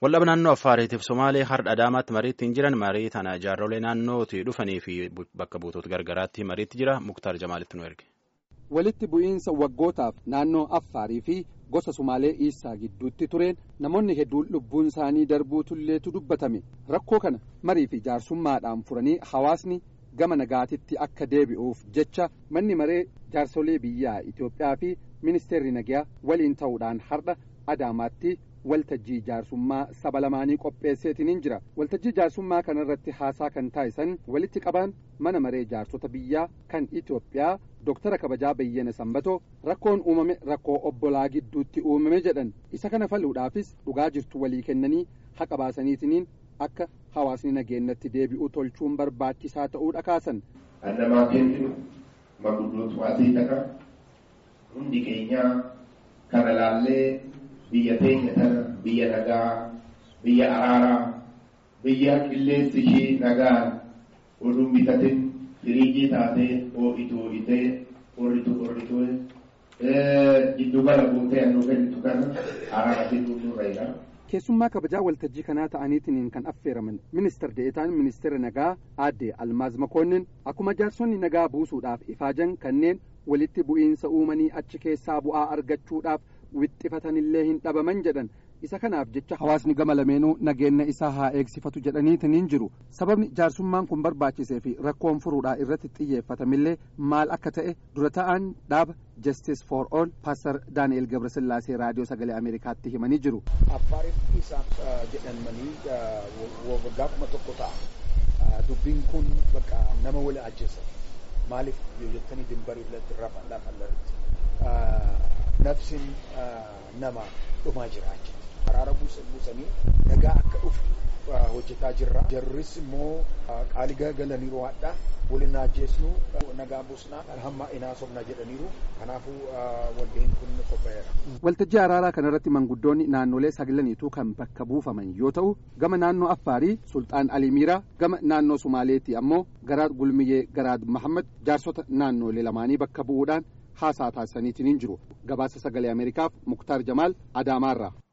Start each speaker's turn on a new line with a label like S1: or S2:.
S1: Waldhaba naannoo Affaariitiif Somaalee har'a Adaamaatti mariitti hin jiran marii tana jaarrolee naannootii dhufanii fi bakka buutota gargaraatti mariitti jira Muktaar Jamaalitti nu erge.
S2: Walitti bu'iinsa waggootaaf naannoo Affaarii fi gosa Sumaalee Iisaa gidduutti tureen namoonni hedduun lubbuun isaanii darbuu tulleetu dubbatame rakkoo kana marii fi jaarsummaadhaan furanii hawaasni gama nagaatitti akka deebi'uuf jecha manni maree jaarsolee biyyaa Itoophiyaa fi ministeerri nagaa waliin ta'uudhaan har'a Adaamaatti. waltajjii jaarsummaa saba lamaanii qopheesseetiin jira waltajjii jaarsummaa kanarratti haasaa kan taasisan walitti qabaan mana maree jaarsota biyyaa kan Itoophiyaa Dooktara kabajaa Bayyana Sambatoo rakkoon uumame rakkoo obbolaa gidduutti uumame jedhan isa kana faluudhaafis dhugaa jirtu walii kennanii haqa baasaniitiniin akka hawaasni nageenyatti deebi'u tolchuun barbaachisaa ta'uu dhakaasan.
S3: Annamaa kennu maguddootu waatii taqa hundi keenyaa kana laallee. biyya teenya tana biyya nagaa biyya araaraa biyya qilleensi ishii nagaan oduun bitatin firiijii taatee hoo'itu hoo'itee qorritu qorritee giddugala guutee annuu kennitu kana araaratiin nurra jira.
S2: keessummaa kabajaa waltajjii kanaa ta'aniitiin kan affeeraman ministeer deetaan ministeera nagaa aadde almaaz makoonnin akkuma jaarsonni nagaa buusuudhaaf ifaajan kanneen walitti bu'iinsa uumanii achi keessaa bu'aa argachuudhaaf wixxifatanillee hin dhabaman jedhan isa kanaaf jecha hawaasni gama lameenuu nageenya isaa haa eegsifatu jedhaniitiin jiru sababni jaarsummaan kun barbaachisee fi rakkoon furuudhaa irratti xiyyeeffatamillee maal akka ta'e dura ta'an dhaaba justice for all paastar daani'el gabrasillaasee raadiyoo sagalee ameerikaatti himanii jiru.
S4: affaariif isaaf jedhamanii gaafuma tokko ta'a dubbiin kun bakka nama wali ajjeessa maaliif yoo jettanii dimbarii irratti lafa irratti nafsin nama dhumaa jiraachuu araara buusanii nagaa akka dhufu hojjetaa jirra jarris immoo qaalii galaniiru waadha waliin ajjeesnu nagaa buusnaa hamma inaa sobna jedhaniiru kanaafuu waldeen kun qophaa'eera.
S2: Waltajjii araaraa kanarratti manguddoonni naannolee saglaniitu kan bakka buufaman yoo ta'u gama naannoo Affaarii Sultaan Alimiiraa gama naannoo Sumaaleetti ammoo Garaad Gulmiyyee Garaad Mahammad jaarsota naannolee lamaanii bakka bu'uudhaan haasaa taasisaniitiin jiru gabaasa sagalee ameerikaaf muktaar jamaal adaamaarraa.